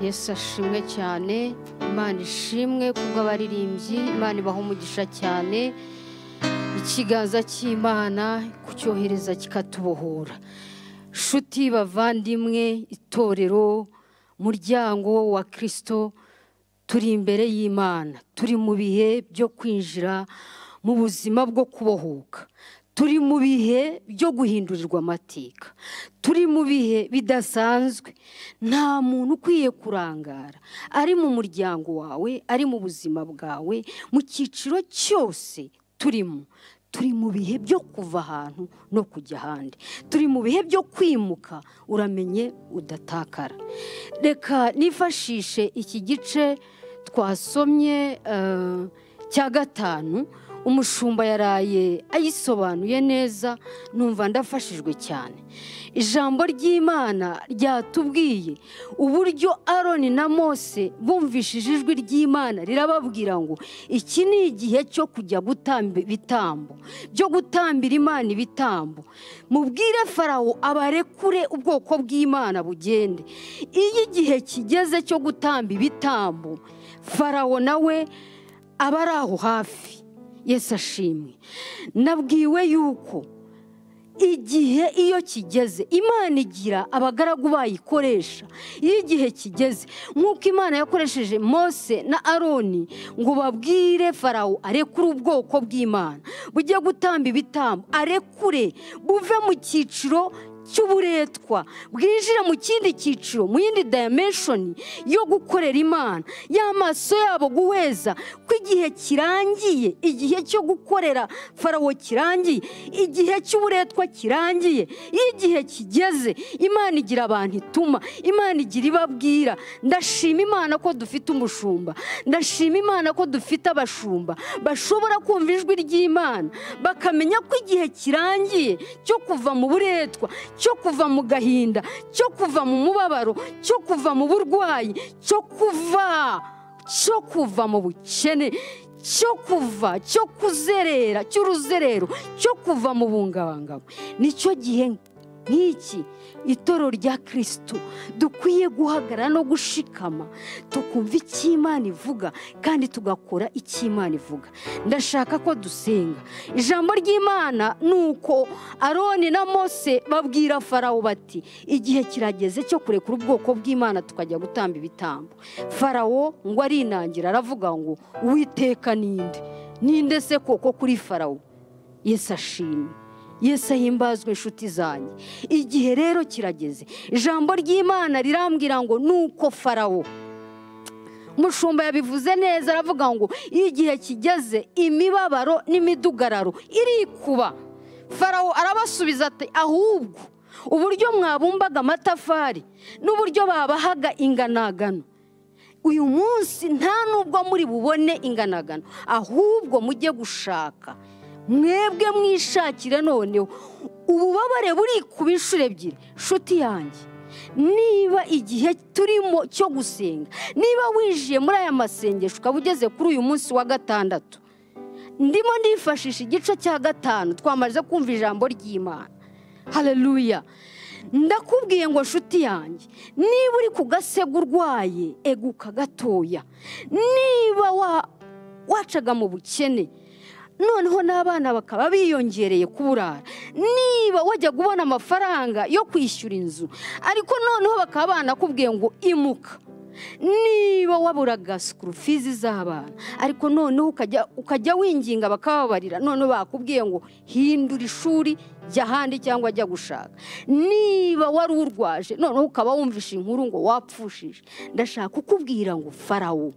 wese ashimwe cyane imana ishimwe kubw'abaririmbyi imana ibaha umugisha cyane ikiganza cy'imana kucyohereza kikatubohora nshuti bavandimwe itorero muryango wa kirisito turi imbere y'imana turi mu bihe byo kwinjira mu buzima bwo kubohoka turi mu bihe byo guhindurirwa amateka turi mu bihe bidasanzwe nta muntu ukwiye kurangara ari mu muryango wawe ari mu buzima bwawe mu cyiciro cyose turimo turi mu bihe byo kuva ahantu no kujya ahandi turi mu bihe byo kwimuka uramenye udatakara reka nifashishe iki gice twasomye cya gatanu umushumba yaraye ayisobanuye neza numva ndafashijwe cyane ijambo ry'imana ryatubwiye uburyo aroni na mose bumvishije ijwi ry'imana rirababwira ngo iki ni igihe cyo kujya gutamba ibitambo byo gutambira imana ibitambo mubwire farawo abarekure ubwoko bw'imana bugende iyo igihe kigeze cyo gutamba ibitambo farawo nawe aba ari aho hafi Yesu ashimwe nabwiwe yuko igihe iyo kigeze imana igira abagaragu bayikoresha iyo igihe kigeze nk'uko imana yakoresheje mose na aroni ngo babwire farawo arekure ubwoko bw'imana bujye gutamba ibitambo arekure buve mu cyiciro cy'uburetwa bwinjire mu kindi cyiciro mu yindi dayimeshoni yo gukorera imana y'amaso yabo guheza ko igihe kirangiye igihe cyo gukorera farawo kirangiye igihe cy'uburetwa kirangiye iyo igihe kigeze imana igira abantu ituma imana igira ibabwira ndashima imana ko dufite umushumba ndashima imana ko dufite abashumba bashobora kumva ijwi ry'imana bakamenya ko igihe kirangiye cyo kuva mu buretwa cyo kuva mu gahinda cyo kuva mu mubabaro cyo kuva mu burwayi cyo kuva cyo kuva mu bukene cyo kuva cyo kuzerera cy'uruzerero cyo kuva mu bungabangabo nicyo gihe nk'iki itoro rya kirisitu dukwiye guhagarara no gushikama tukumva icyo imana ivuga kandi tugakora icyo imana ivuga ndashaka ko dusenga ijambo ry'imana ni uko aroni na mose babwira farawo bati igihe kirageze cyo kurekura ubwoko bw'imana tukajya gutamba ibitambo farawo ngo arinangira aravuga ngo witeka ninde ninde se koko kuri farawo yesi ashimye Yesu ahimbazwe inshuti zanjye igihe rero kirageze ijambo ry'imana rirambwira ngo nuko farawo mushumba yabivuze neza aravuga ngo iyo igihe kigeze imibabaro n'imidugararo irikuba farawo arabasubiza ati ahubwo uburyo mwabumbaga amatafari n'uburyo babahaga inganagano uyu munsi nta nubwo muri bubone inganagano ahubwo mujye gushaka mwebwe mwishakire noneho ububabare buri kuba inshuro ebyiri nshuti yanjye niba igihe turimo cyo gusenga niba winjiye muri aya masengesho ukaba ugeze kuri uyu munsi wa gatandatu ndimo nifashisha igice cya gatanu twamaze kumva ijambo ry'imana hareruya ndakubwiye ngo nshuti yanjye niba uri ku gasego urwaye eguka gatoya niba wacaga mu bukene noneho n'abana bakaba biyongereye kuburara niba wajya kubona amafaranga yo kwishyura inzu ariko noneho bakaba banakubwiye ngo imuka niba waburaga fizi z'abana ariko noneho ukajya winginga bakababarira noneho bakubwiye ngo hindura ishuri jya ahandi cyangwa ajya gushaka niba wari urwaje noneho ukaba wumvishe inkuru ngo wapfushije ndashaka kukubwira ngo farawo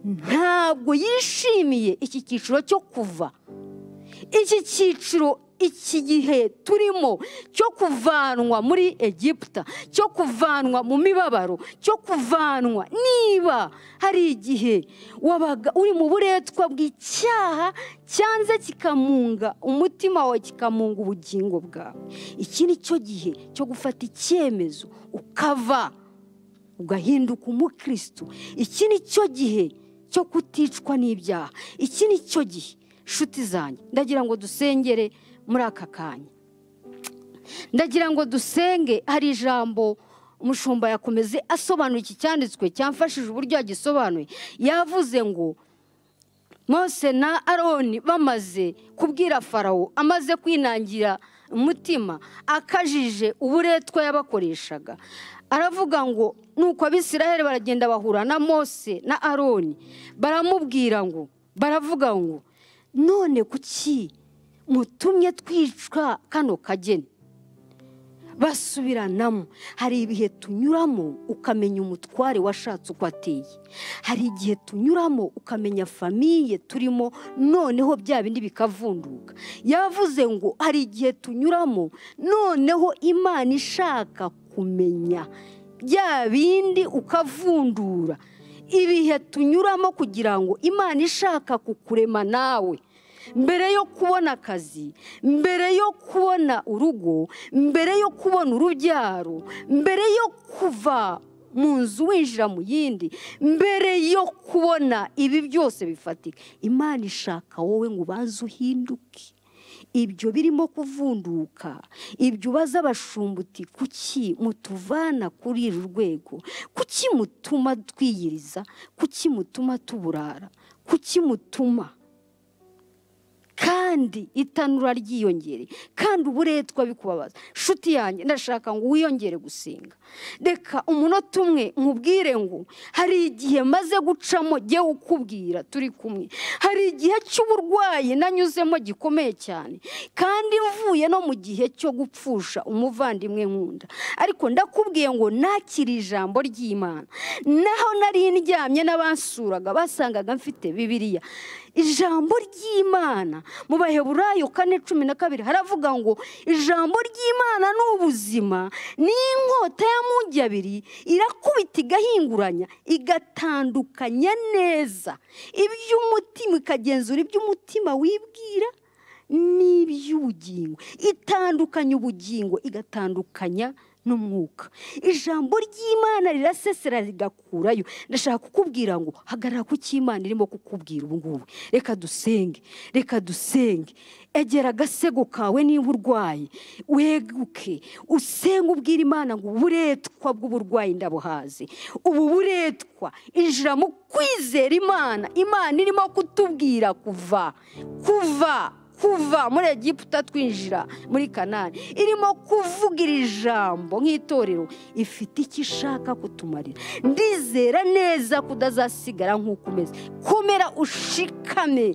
ntabwo yishimiye iki cyiciro cyo kuva iki cyiciro iki gihe turimo cyo kuvanwa muri egiputa cyo kuvanwa mu mibabaro cyo kuvanwa niba hari igihe wabaga uri mu buretwa bw'icyaha cyanze kikamunga umutima wawe kikamunga ubugingo bwawe iki ni cyo gihe cyo gufata icyemezo ukava ugahinduka umukirisitu iki ni cyo gihe cyo kuticwa n'ibyaha iki ni cyo gihe inshuti zanjye ndagira ngo dusengere muri aka kanya ndagira ngo dusenge hari ijambo umushumba yakomeze asobanura iki cyanditswe cyamfashije uburyo yagisobanuye yavuze ngo Mose na aroni bamaze kubwira farawo amaze kwinangira umutima akajije uburetwa yabakoreshaga aravuga ngo nuko abisiraheli baragenda bahura na mose na aroni baramubwira ngo baravuga ngo none kuki mutumye twicwa kano kageni basubiranamo hari ibihe tunyuramo ukamenya umutware washatse uko ateye hari igihe tunyuramo ukamenya famiye turimo noneho bya bindi bikavunduka yavuze ngo hari igihe tunyuramo noneho imana ishaka kumenya bya bindi ukavundura ibihe tunyuramo kugira ngo imana ishaka kukurema nawe mbere yo kubona akazi mbere yo kubona urugo mbere yo kubona urubyaro mbere yo kuva mu nzu winjira mu yindi mbere yo kubona ibi byose bifatika imana ishaka wowe ngo ubanze uhinduke ibyo birimo kuvunduka ibyo ubaza abashumbuti kuki mutuvana kuri uru rwego kuki mutuma twiyiriza kuki mutuma tuburara kuki mutuma kandi itanura ryiyongere kandi uburetwa bikubabaza nshuti yanjye ndashaka ngo wiyongere gusenga reka umunota umwe nkubwire ngo hari igihe maze gucamo jye ukubwira turi kumwe hari igihe cy'uburwayi nanyuzemo gikomeye cyane kandi mvuye no mu gihe cyo gupfusha umuvandimwe nkunda ariko ndakubwiye ngo nakire ijambo ry'imana naho nari ndyamye n'abansuraga basangaga mfite bibiriya ijambo ry'imana mu baheburayo kane cumi na kabiri haravuga ngo ijambo ry'imana ni ubuzima ni inkota y'amugi abiri irakubita igahinguranya igatandukanya neza iby'umutima ikagenzura iby'umutima wibwira n'iby'ubugingo itandukanya ubugingo igatandukanya n'umwuka ijambo ry'imana rirasesera rigakurayo ndashaka kukubwira ngo hagarara ku cy'imana irimo kukubwira ubu ngubu reka dusenge reka dusenge egera agasego kawe niba urwaye weguke usenge ubwira imana ngo uburetwa bw'uburwayi ndabuhaze ubu buretwa injira mu kwizera imana imana irimo kutubwira kuva kuva kuva muri egiputa twinjira muri kanani irimo kuvuga iri jambo nk'itorero ifite icyo ishaka kutumarira ndizera neza kudazasigara nk'uko umeze komera ushikame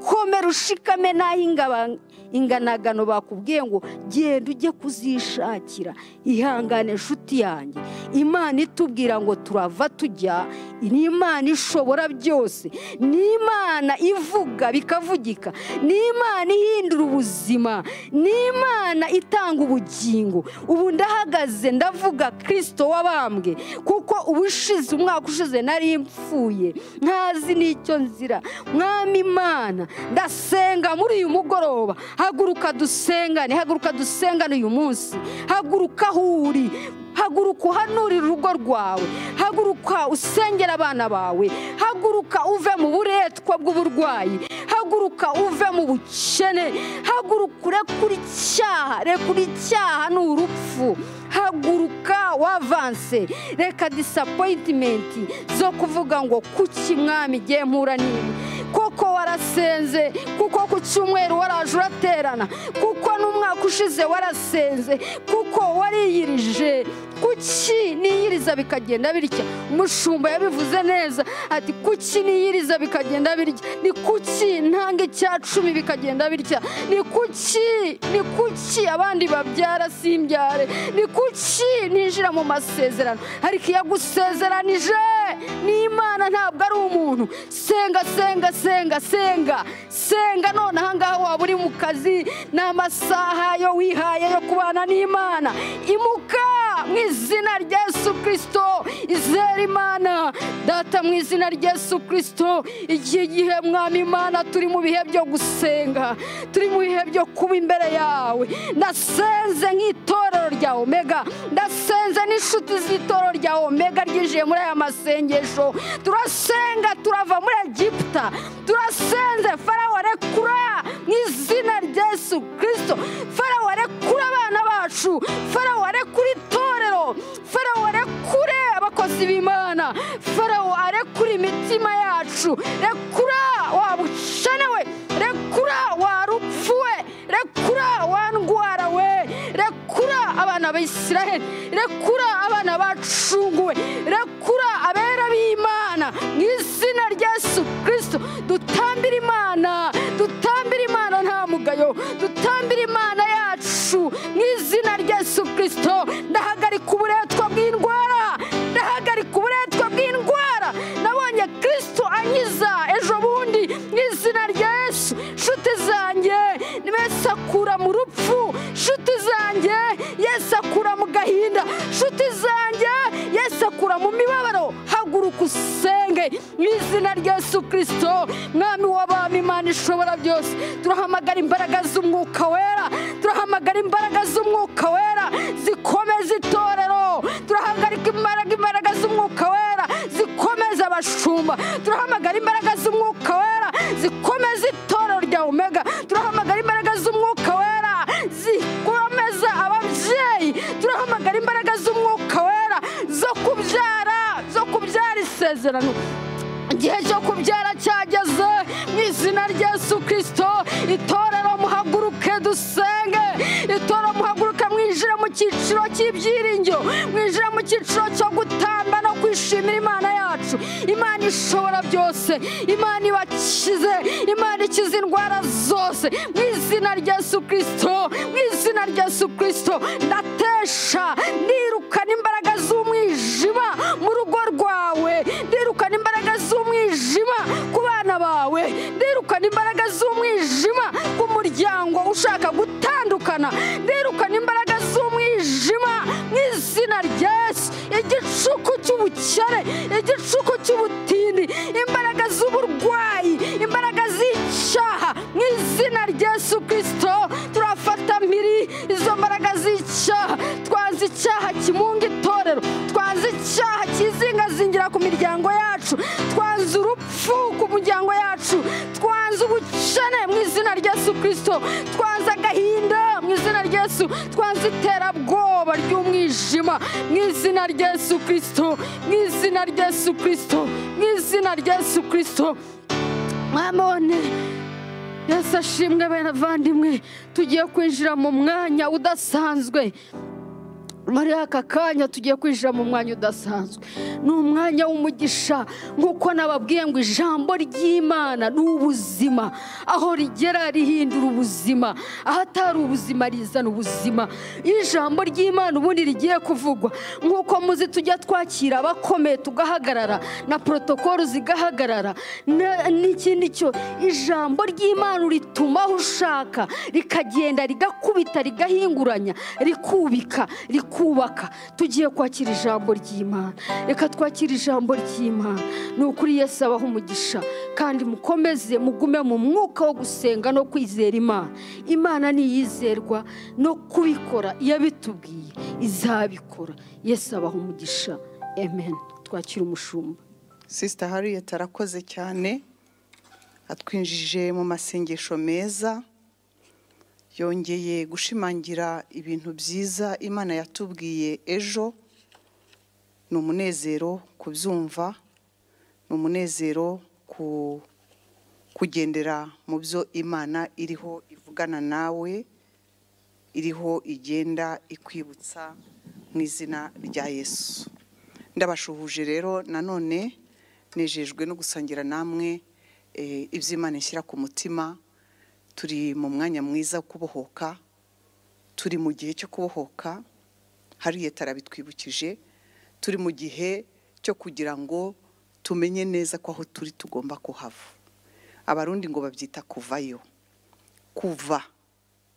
komera ushikame n'aho inganagano bakubwiye ngo genda ujye kuzishakira ihangane inshuti yanjye imana itubwira ngo turava tujya ni imana ishobora byose ni imana ivuga bikavugika ni imana ihindura ubuzima ni imana itanga ubugingo ubu ndahagaze ndavuga kirisito wabambwe kuko ubushize umwaka ushize nari mpfuye ntazi n'icyo nzira mwami imana ndasenga muri uyu mugoroba haguruka dusengane haguruka dusengane uyu munsi haguruka aho uri haguruka uhanurire urugo rwawe haguruka usengera abana bawe haguruka uve mu buretwa bw'uburwayi haguruka uve mu bukene haguruka urekure icyaha rekure icyaha ni urupfu haguruka wavanse reka disapoyitimenti zo kuvuga ngo kuki mwami igihe mpura n'ibi kuko warasenze kuko ku cyumweru waraje uraterana kuko n'umwaka ushize warasenze kuko wariyirije kuki niyiriza bikagenda birya umushumba yabivuze neza ati kuki niyiriza bikagenda birya ni kuki ntanga icya cumi bikagenda birya ni kuki ni kuki abandi babyara simbyare ni kuki ninjira mu masezerano ariko iyo agusezeranije n'imana ntabwo ari umuntu senga senga senga senga senga none ahangaha waba uri mu kazi ni amasaha yo wihaye yo kubana n'imana imuka mu izina rya Yesu kirisito izera imana data mu izina rya Yesu kirisito igihe gihe mwami imana turi mu bihe byo gusenga turi mu bihe byo kuba imbere yawe ndasenze nk'itorero rya omega ndasenze n'inshuti z'itorero rya omega ryinjiye muri aya masengesho turasenga turava muri egiputa turasenze farawo rekura mu izina rya Yesu kirisito farawo rekura abana bacu farawo rekura itorero farawo abisiraheli rekura abana bacunguwe rekura abera b'imana mu izina rya yesu kirisito dutambire imana dutambire imana nta mugayo dutambire imana yacu mu izina rya yesu kirisito ndahagarika uburetwa bw'indwara ndahagarika uburetwa bw'indwara nabonye kirisito ankiza ejo bundi mu izina rya yesu nshuti zanjye mwese akura mu rupfu nshuti zanjye yesu akura mu gahinda nshuti zanjye yesu akura mu mibabaro haguruka usenge mu izina rya yesu kirisito mwami w'abami imana ishobora byose turahamagara imbaraga z'umwuka wera turahamagara imbaraga z'umwuka wera zikomeza itorero turahagarika imbaraga imbaraga z'umwuka wera zikomeza abashumba turahamagara imbaraga z'umwuka wera zikomeza itorero rya omega turahamagara imbaraga z'umwuka wera zikomeza ababyeyi turahamagara imbaraga z'umwuka wera zo kubyara zo kubyara isezerano igihe cyo kubyara cyageze mu izina rya yesu kirisito itorero muhaguruke dusenge itorero muhaguruke mwinjire mu cyiciro cy'ibyiringiro mwinjire mu cyiciro cyo gutamba no kwishimira imana yacu imana ishobora byose imana ibakize imana ikize indwara zose mu izina rya yesu kirisito mu izina rya yesu kirisito ndatesha nirukana imbaraga z'umwijima mu rugo rwawe ndirukana imbaraga z'umwijima ku bana bawe ndirukana imbaraga z'umwijima ku muryango ushaka gutandukana ndirukana imbaraga z'umwijima mu izina rya yesu igicuku cy'ubukene igicuku cy'ubutindi imbaraga z'uburwayi imbaraga z'icyaha mu izina rya yesu kirisito turafata mpiri izo mbaraga z'icyaha twanze icyaha kimunga itorero twanze icyaha kizingazingira ku miryango yacu twanze urupfu ku miryango yacu twanze ubukene mu izina rya yesu kirisito twanze agahinda mu izina rya yesu twanze iterabwoba ry'umwijima mu izina rya yesu kirisito mu izina rya yesu kirisito mu izina rya yesu kirisito mwamone yesu ashimwe bavandimwe tugiye kwinjira mu mwanya udasanzwe muri aka kanya tugiye kwinjira mu mwanya udasanzwe ni umwanya w'umugisha nk'uko nababwiye ngo ijambo ry'imana ni ubuzima aho rigera rihindura ubuzima ahatari ubuzima rizana ubuzima iyo ijambo ry'imana ubundi rigiye kuvugwa nk'uko muzi tujya twakira abakomeye tugahagarara na porotokolo zigahagarara na- n'ikindi cyo ijambo ry'imana rituma aho ushaka rikagenda rigakubita rigahinguranya rikubika rikubaka tugiye kwakira ijambo ry'imana reka twakire ijambo ry'imana ni ukuri yesu abaho umugisha kandi mukomeze mugume mu mwuka wo gusenga no kwizera imana imana niyizerwa no kubikora iyo abitubwiye izabikora yesu abaho umugisha amen twakire umushumba sisita hariyeti arakoze cyane atwinjije mu masengesho meza yongeye gushimangira ibintu byiza imana yatubwiye ejo ni umunezero kubyumva ni umunezero ku- kugendera mu byo imana iriho ivugana nawe iriho igenda ikwibutsa mu izina rya yesu ndabashuhuje rero nanone nejejwe no gusangira namwe eh, iby'imana ishyira ku mutima turi mu mwanya mwiza wo kubohoka turi mu gihe cyo kubohoka hariya tarabitwibukije turi mu gihe cyo kugira ngo tumenye neza ko aho turi tugomba kuhava abarundi ngo babyita kuvayo kuva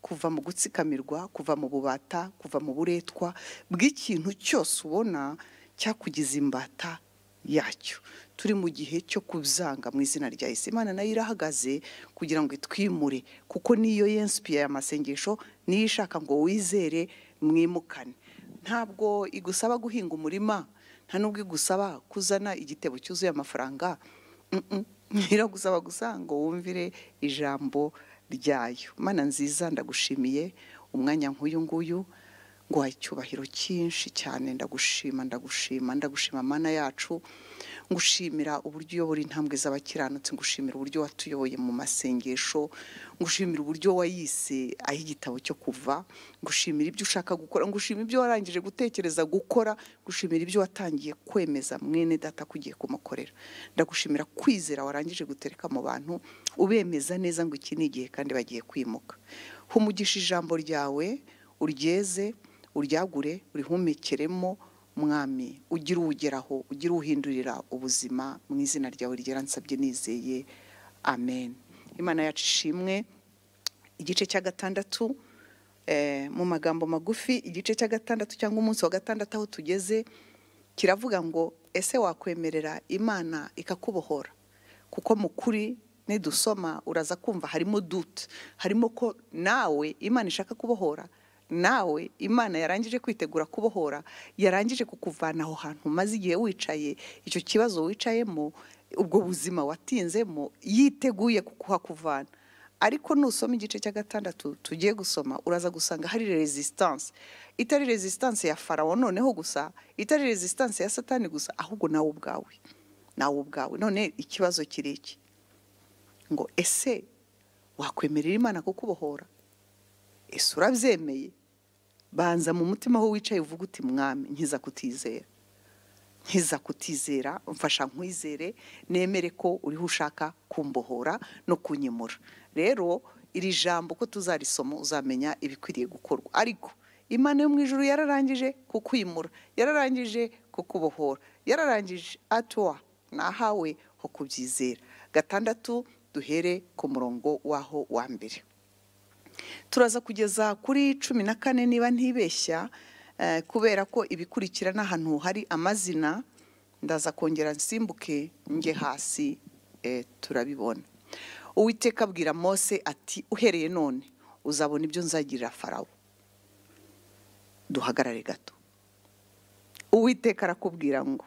kuva mu gutsikamirwa kuva mu bubata kuva mu buretwa bw'ikintu cyose ubona cyakugeza imbata yacyo turi mu gihe cyo kubyanga mu izina rya yesu imana nayo irahagaze kugira ngo itwimure kuko niyo yensipiye aya masengesho niyo ishaka ngo wizere mwimukane ntabwo igusaba guhinga umurima nta nubwo igusaba kuzana igitebo cyuzuye amafaranga Mm-mm. iragusaba gusa ngo wumvire ijambo ryayo mana nziza ndagushimiye umwanya nk'uyu nguyu nguhaye icyubahiro cyinshi cyane ndagushima ndagushima ndagushima mana yacu ngushimira uburyo uyobora intambwe z'abakiranutsi ngushimira uburyo watuyoboye mu masengesho ngushimira uburyo wayise ay'igitabo cyo kuva ngushimira ibyo ushaka gukora ngushimira ibyo warangije gutekereza gukora ngushimira ibyo watangiye kwemeza mwene data ko ugiye kumukorera ndagushimira kwizera warangije gutereka mu bantu ubemeza neza ngo iki ni igihe kandi bagiye kwimuka humugisha ijambo ryawe uryeze uryagure urihumekeremo mwami ugira uwugeraho ugira uhindurira ubuzima mu izina ryawe rigera nsabye nizeye amen imana yacu ishimwe igice cya gatandatu eh, mu magambo magufi igice cya gatandatu cyangwa umunsi wa gatandatu aho tugeze kiravuga ngo ese wakwemerera imana ikakubohora kuko mu kuri nidusoma uraza kumva harimo duti harimo ko nawe imana ishaka kubohora nawe imana yarangije kwitegura kubohora yarangije kukuvana aho hantu umaze igihe wicaye icyo kibazo wicayemo ubwo buzima watinzemo yiteguye kuhakuvana ariko nusoma igice cya gatandatu tugiye gusoma uraza gusanga hari resisitanse itari resisitanse ya farawo noneho gusa itari resisitanse ya satani gusa ahubwo nawe ubwawe nawe ubwawe none ikibazo kiri iki ngo ese wakwemerera imana kukubohora ese urabyemeye banza mu mutima aho wicaye uvuga uti mwami nkiza kutizera nkiza kutizera mfasha nkwizere nemere ko uriho ushaka kumbohora no kunyimura rero iri jambo ko tuzarisoma uzamenya ibikwiriye gukorwa ariko imana yo mu ijoro yararangije kukwimura yararangije kukubohora yararangije atuwa nahawe ho kubyizera gatandatu duhere ku murongo w'aho wa mbere turaza kugeza kuri cumi na kane niba ntibeshya kubera ko ibikurikira n'ahantu hari amazina ndaza kongera nsimbuke nge hasi turabibona uwiteka abwira mose ati uhereye none uzabona ibyo nzagirira farawo duhagarare gato uwiteka arakubwira ngo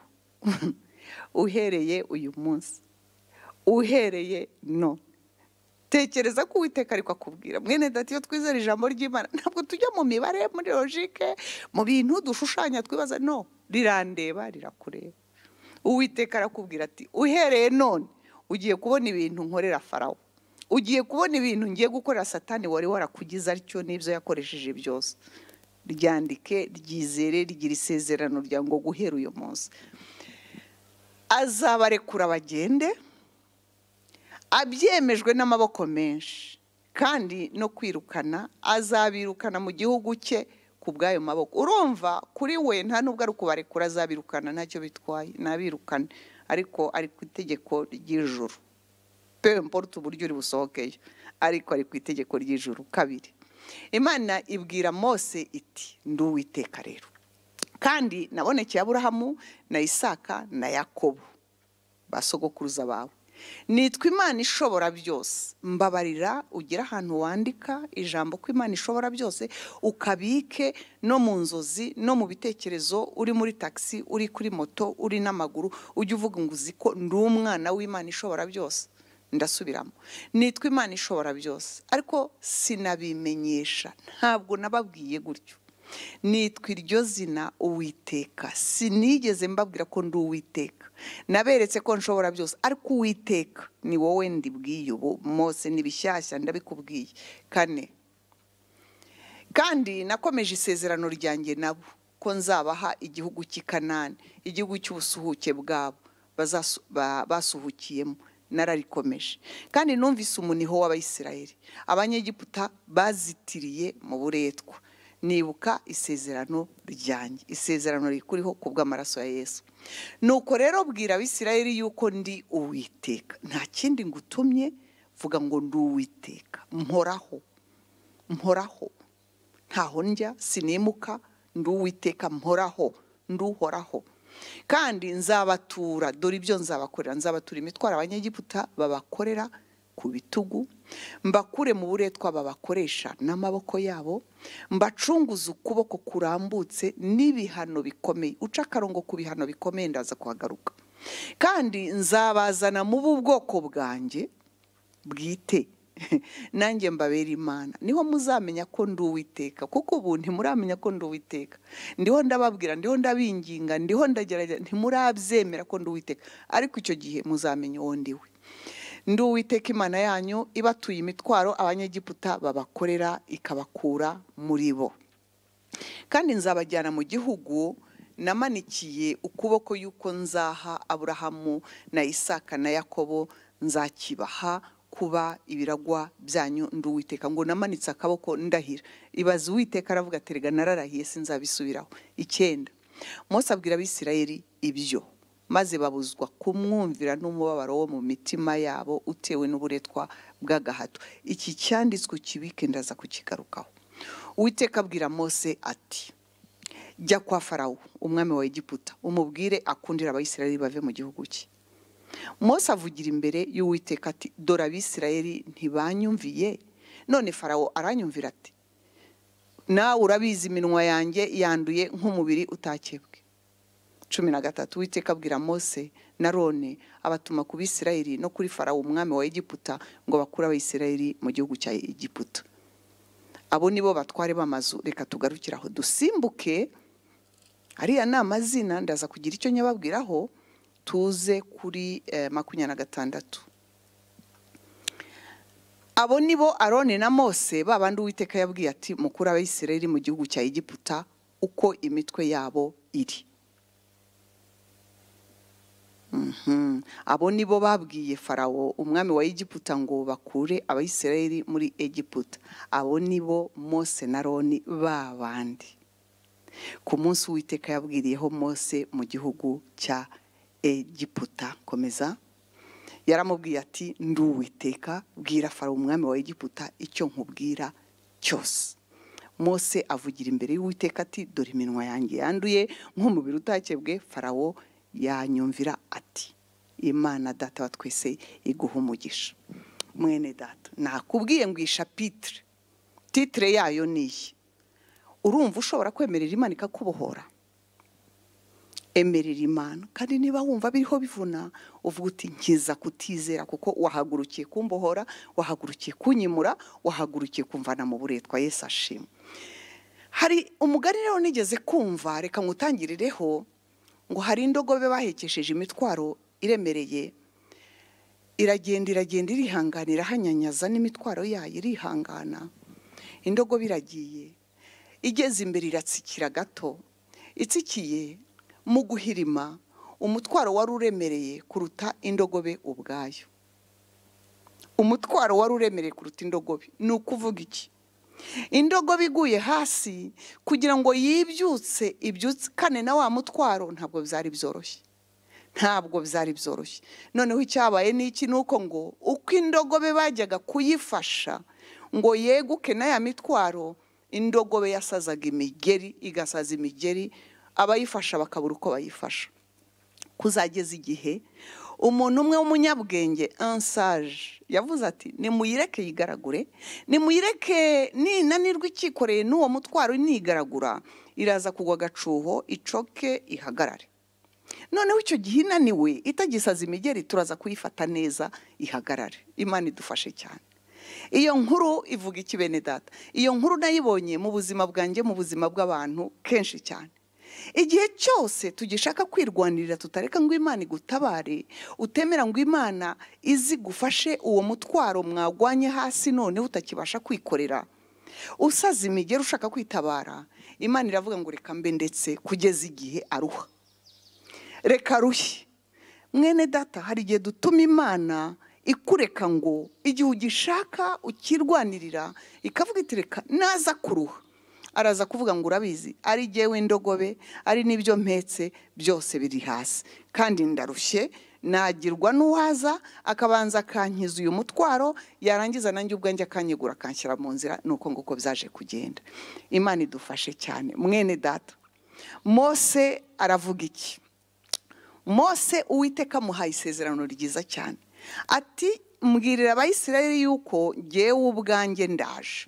uhereye uyu munsi uhereye none tekereza ko uwiteka ariko akubwira mwene dati iyo twizera ijambo ry'imana ntabwo tujya mu mibare muri logike mu bintu dushushanya twibaza no rirandeba rirakureba uwiteka arakubwira ati uhereye none ugiye kubona ibintu nkorera farawo ugiye kubona ibintu ngiye gukorera satani wari warakugize aricyo n'ibyo yakoresheje byose ryandike ryizere rigira isezerano rya ngo guhera uyu munsi azabarekura bagende abyemejwe n'amaboko menshi kandi no kwirukana azabirukana mu gihugu cye ku bw'ayo maboko urumva kuri we nta nubwo ari ukubarekura azabirukana ntacyo bitwaye nabirukane ariko ari ku itegeko ry'ijuru pemporutu uburyo uri busohokeye ariko ari ku itegeko ry'ijuru kabiri imana ibwira mose iti nduwiteka rero kandi nabonekeye aburahamu na isaka na yakobo basogokuruza bawe nitwa imana ishobora byose mbabarira ugire ahantu wandika ijambo ko imana ishobora byose ukabike no mu nzozi no mu bitekerezo uri muri tagisi uri kuri moto uri n'amaguru ujye uvuga ngo uzi ko ndi umwana w'imana ishobora byose ndasubiramo nitwa imana ishobora byose ariko sinabimenyesha ntabwo nababwiye gutyo nitwa iryo zina uwiteka sinigeze mbabwira ko ndi uwiteka naberetse ko nshobora byose ariko uwiteka ni wowe ndibwiye ubu mose ni bishyashya ndabikubwiye kane kandi nakomeje isezerano ryanjye nabo ko nzabaha igihugu cy'i kanani igihugu cy'ubusuhuke bwabo basuhukiyemo nararikomeje kandi numvise umuniho w'abayisiraheli abanyegiputa bazitiriye mu buretwa nibuka isezerano ryanjye isezerano rikuriho ku bw'amaraso ya yesu nuko rero bwira abisirayeli yuko ndi uwiteka nta kindi ngutumye vuga ngo ndi uwiteka mporaho mporaho ntaho njya sinimuka ndi uwiteka mporaho ndi uhoraho kandi nzabatura dore ibyo nzabakorera nzabatura imitwaro abanyegiputa babakorera ku bitugu mbakure mu buretwa babakoresha n'amaboko yabo mbacunguze ukuboko kurambutse n'ibihano bikomeye uca akarongo ku bihano bikomeye ndaza kuhagaruka kandi nzabazana mu bwoko bwanjye bwite nanjye mbabera imana niho muzamenya ko ndi uwiteka kuko ubu ntimuramenya ko ndi uwiteka ndiho ndababwira ndiho ndabinginga ndiho ndagerageza ntimurabyemera ko ndi uwiteka ariko icyo gihe muzamenya uwo ndiwe ndi uwiteka imana yanyu ibatuye imitwaro abanyegiputa babakorera ikabakura muri bo kandi nzabajyana mu gihugu namanikiye ukuboko y'uko nzaha aburahamu na isaka na yakobo nzakibaha kuba ibiragwa byanyu ndi uwiteka ngo namanitse akaboko ndahira ibaze uwiteka aravuga ati rega nararahiye sinzabisubiraho icyenda Mose abwira abisirayeli ibyo maze babuzwa kumwumvira n'umubabaro wo mu mitima yabo utewe n'uburetwa bw'agahato iki cyanditswe ukibike ndaza kukigarukaho uwiteka abwira Mose ati jya kwa farawo umwami wa egiputa umubwire akundira abayisirayeli bave mu gihugu cye Mose avugira imbere y'uwiteka ati dore abisirayeli ntibanyumviye none farawo aranyumvira ati nawe urabizi iminwa yanjye yanduye nk'umubiri utakebwe cumi na gatatu uwiteka abwira Mose na rone abatuma ku bisirayeli no kuri farawo umwami wa egiputa ngo bakure abayisirayeli mu gihugu cya egiputa abo ni bo batware b'amazu reka tugarukire aho dusimbuke ariya ni amazina ndaza kugira icyo nyababwiraho tuze kuri makumyabiri na gatandatu abo ni bo aroni na mose babandi uwiteka yabwiye ati mukuru abayisirayeli mu gihugu cya egiputa uko imitwe yabo iri abo ni bo babwiye farawo umwami wa egiputa ngo bakure abayisirayeli muri egiputa abo ni bo mose na roni babandi ku munsi uwiteka yabwiriyeho mose mu gihugu cya egiputa komeza yaramubwiye ati nduwiteka bwira farawo umwami wa egiputa icyo nkubwira cyose mose avugira imbere y'uwiteka ati dore iminwa yanjye yanduye nk'umubiri utakebwe farawo yanyumvira ati imana data wa twese iguha umugisha mwene data nakubwiye ngo ishapitire titire yayo ni iyi urumva ushobora kwemerera imana ikakubohora emerera imana kandi niba wumva biriho bivuna uvuga uti nkiza kutizera kuko wahagurukiye kumbohora wahagurukiye kunyimura wahagurukiye kumvana mu buretwa Yesu ashima hari umugari rero nigeze kumva reka ngutangirireho ngo hari indogobe bahekesheje imitwaro iremereye iragenda iragenda irihangana irahanyanyaza n'imitwaro yayo irihangana indogobe iragiye igeze imbere iratsikira gato itsikiye mu guhirima umutwaro wari uremereye kuruta indogobe ubwayo umutwaro wari uremereye kuruta indogobe ni ukuvuga iki indogobe iguye hasi kugira ngo yibyutse ibyutsikane na wa mutwaro ntabwo byari byoroshye ntabwo byari byoroshye noneho icyabaye ni iki ni uko ngo uko indogobe bajyaga kuyifasha ngo yeguke na ya mitwaro indogobe yasazaga imigeri igasaza imigeri abayifasha bakabura uko bayifasha kuzageza igihe umuntu umwe w'umunyabwenge ansaje yavuze ati nimuyireke yigaragure nimuyireke ninanirwa ikikoreye n'uwo mutwaro nigaragura iraza kugwa agacuho icoke ihagarare noneho icyo gihe inaniwe itagisaza imigeri turaza kuyifata neza ihagarare imana idufashe cyane iyo nkuru ivuga iki bene data iyo nkuru nayibonye mu buzima bwanjye mu buzima bw'abantu kenshi cyane igihe cyose tugishaka kwirwanirira tutareka ngo imana igutabare utemera ngo imana izi gufashe uwo mutwaro mwagwanye hasi noneho utakibasha kwikorera usaze imigera ushaka kwitabara imana iravuga ngo reka mbe ndetse kugeza igihe aruha reka ruhe mwene data hari igihe dutuma imana ikureka ngo igihe ugishaka ukirwanirira ikavuga iti reka naza kuruha araza kuvuga ngo urabizi ari jyewe indogobe ari n'ibyo mpetse byose biri hasi kandi ndarushye nagirwa n'uwaza akabanza akankiza uyu mutwaro yarangiza nanjye ubwanjye akanyegura akanshyira mu nzira ni uko nguko byaje kugenda imana idufashe cyane mwene data mose aravuga iki mose uwiteka amuhaye isezerano ryiza cyane ati mbwirira abayisirayeli yuko ngewe ubwanjye ndaje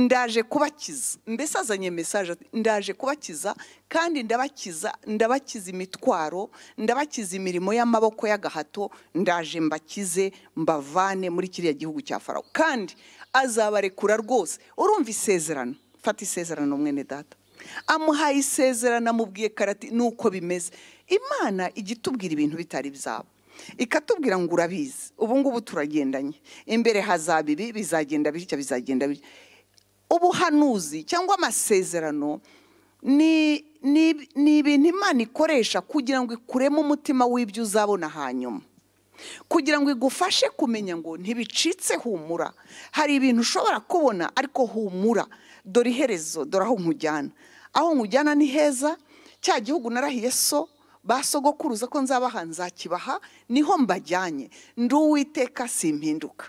ndaje kubakiza mbese azanye mesaje ati, ndaje kubakiza kandi ndabakiza ndabakiza imitwaro ndabakiza imirimo y'amaboko y'agahato ndaje mbakize mbavane muri kiriya gihugu cya farawo kandi azabarekura rwose urumva isezerano fata isezerano mwene data amuhaye isezerano amubwiye karati nuko bimeze imana ijya itubwira ibintu bitari byabo ikatubwira ngo urabizi ubu ngubu turagendanye imbere hazaba ibi bizagenda bityo bizagenda bityo ubuhanuzi cyangwa amasezerano ni ni- ni ibintu imana ikoresha kugira ngo ikuremo umutima w'ibyo uzabona hanyuma kugira ngo igufashe kumenya ngo ntibicitse humura hari ibintu ushobora kubona ariko humura dore iherezo dore aho nkujyana aho nkujyana ni heza cya gihugu narahiye so ba sogokuruza ko nzabaha nzakibaha niho mbajyanye ndi uwiteka simpinduka